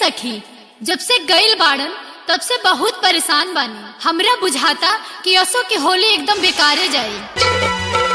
सखी जब से गइल बाड़न तब से बहुत परेशान बानी हमरा बुझाता कि असो के होली एकदम बेकारे जाई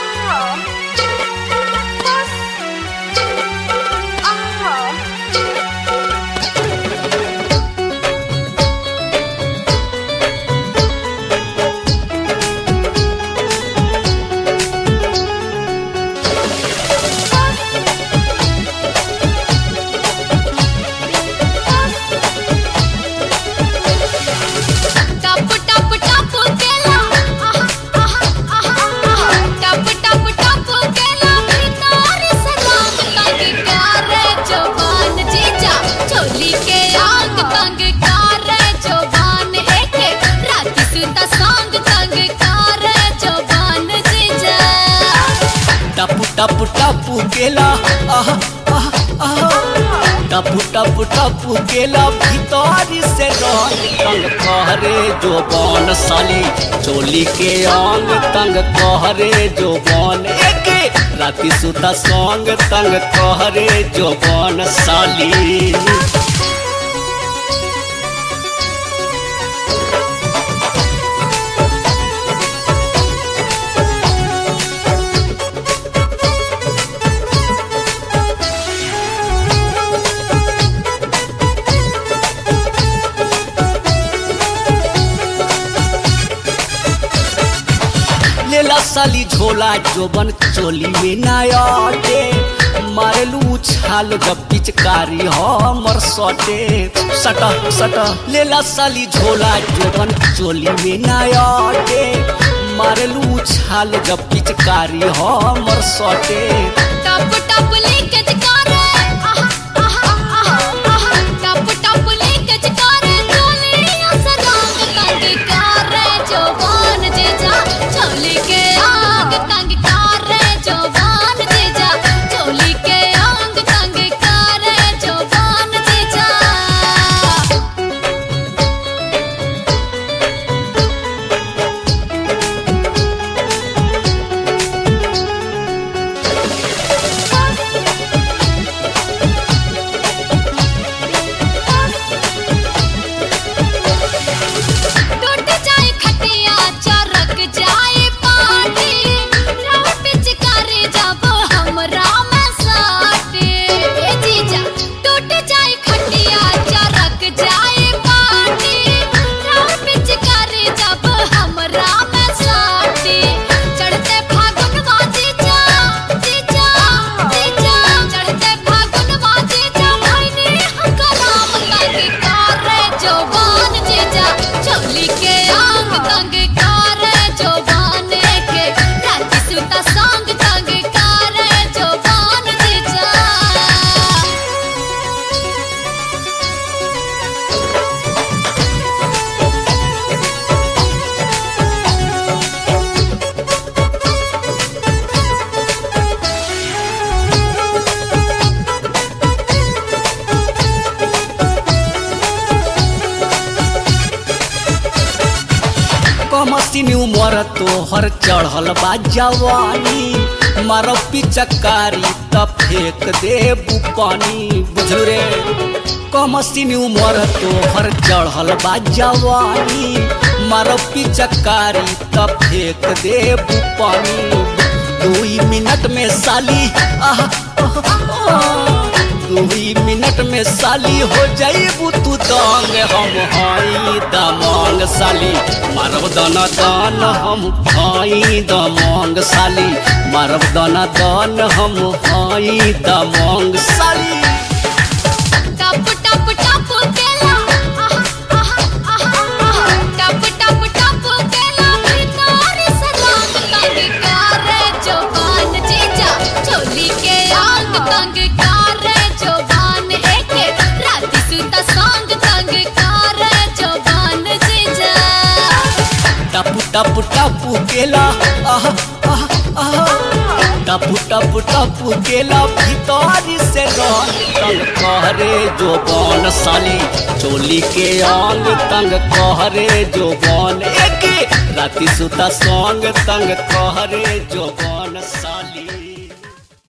टप टप टप केला आहा आहा आहा आहा टप टप टप केला भीतर से रंग तंग करे जवान जीजा चोली के आग तंग करे जवान एके रात सुता संग तंग करे जवान जीजा टपु टपु टपु केला आहा आहा आहा टपु टपु टपु केला भीतर से रंग तंग कहरे जो बन साली चोली के अंग तंग कहरे जो बन एके राति सुता संग तंग कहरे जो बन साली लेला साली झोला जोबन चोली में नायटे मारेलू छाल जब पिचकारी हमर सटे सट सट लेला साली झोला जोबन चोली में नायटे मारेलू छाल जब पिचकारी हमर सटे टप टप लीकेज करे आहा आहा आहा आहा टप टप लीकेज करे चोलिया से रंग तंग करे जवान जीजा चोली के आग तंग करे जवान जीजा चोली के आग तंग करे जवान जीजा टूट जाए खटिया चरक जाए पाटी राह पिचकारी जब हमरा में साटे ए जीजा टूट जाए खटिया चरक जाए पाटी राह पिचकारी जब हमरा में साटे चढ़ते फागुन बाजी जा जीजा जीजा चढ़ते फागुन बाजी जा भइनी हकराम तंग करे जवान जीजा चोली के आंग तंग करे जवान के रात सुता संग तंग करे जवान जीजा कमसिनी उमर तोहर चढ़ल बा जवानी मारो पिचकारी त फेंक देबू पानी बुझलू रे कमसिनी उमर तोहर चढ़ल बा जवानी मारो पिचकारी त फेंक देबू पानी दुई मिनट में साली आहा आहा, आहा। दुई मिनट में साली हो जाइबू तू दंग हम हाई दमंग साली मारब दाना दान हम हाई दमंग साली मारब दाना दान हम हाई दमंग साली टप टप टप केला आहा आहा आहा आहा टप टप टप केला भीतर से रंग तंग करे जवान जीजा चोली के आग तंग करे जवान एके रात सुता संग तंग करे जवान जीजा टपु टपु टपु केला आहा आहा आहा टपु टपु टपु केला भीतर से रंग तंग कहरे जो बन साली चोली के अंग तंग कहरे जो बन एके राति सुता संग तंग कहरे जो बन